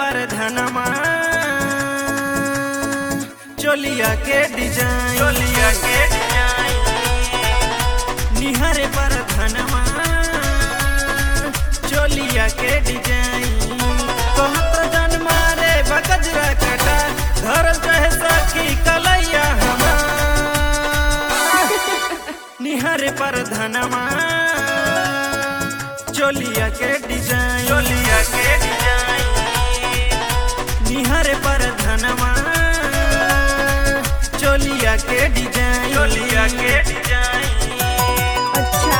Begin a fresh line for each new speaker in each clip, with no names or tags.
पर धनमा चोलिया के डिजाइन
चोलिया के डिजाइन
निहरे पर धनमा चोलिया के डिजाइन कहत जन मारे बगजरा कटा घर चाहे सखी कलैया हमार निहरे पर धनमा चोलिया के डिजाइन
चोलिया के डिजाइन
निहरे पर धनमा चोलिया के डिजाइन
चोलिया के डिजाइन
अच्छा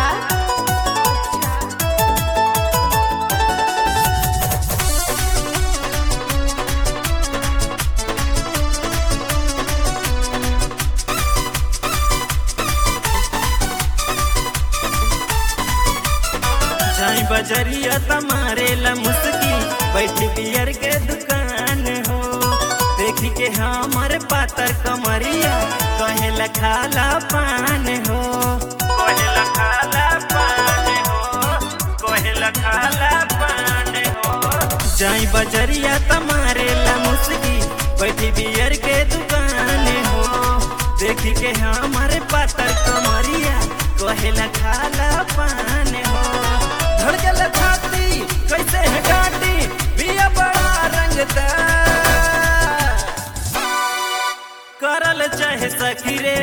जाई बजरिया तमारे ला मुस्की बैठ बियर के दुकान हो देख के हमर पातर कमरिया कहे ला खाला पान हो
कोहेला खाला पान हो कोहेला खाला पान हो
जाई बजरिया तमारे ला मुस्की बैठ बियर के दुकान हो देख के हमर पातर कमरिया कहे ला खाला पान हो धड़कल छाती कैसे है गाटी बिया बड़ा रंगदार करल चाहे सखी रे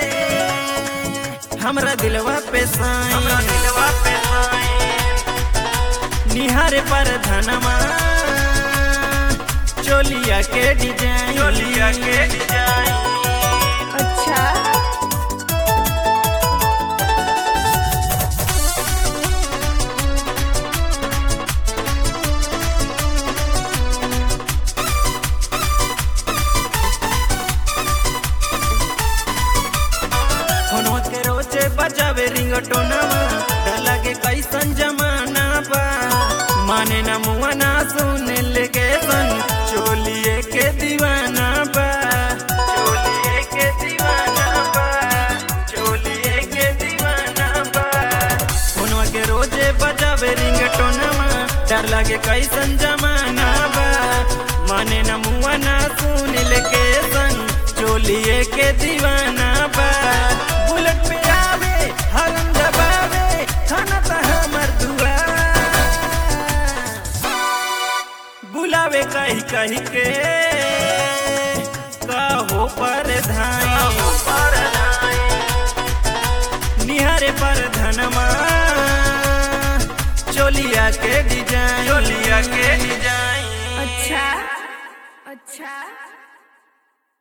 हमरा दिलवा पे
हमरा
साईं
दिलवा पे साईं
निहारे पर धनमा चोलिया के डिजाइन
चोलिया के डिजाइन
अच्छा
फोनवा के रोजे बजावे रिंगटोनवा लगे कैसन जमाना बा माने ना मुआ ना सुने लेके सन चोलिए के दीवाना बा
चोलिए के दीवाना बा चोलिए के दीवाना बा
फोनवा के रोजे बजावे रिंगटोनवा डर लगे कैसन जमाना बा माने ना मुआ ना सुने लेके सन चोलिए के दीवाना बा बुलेट पे आवे हरम दबावे थाना त हमर दुआ बुलावे कही कही के कहो पर धाई
पर नाई
निहारे पर धनमा चोलिया के डिजाइन
चोलिया के डिजाइन
अच्छा अच्छा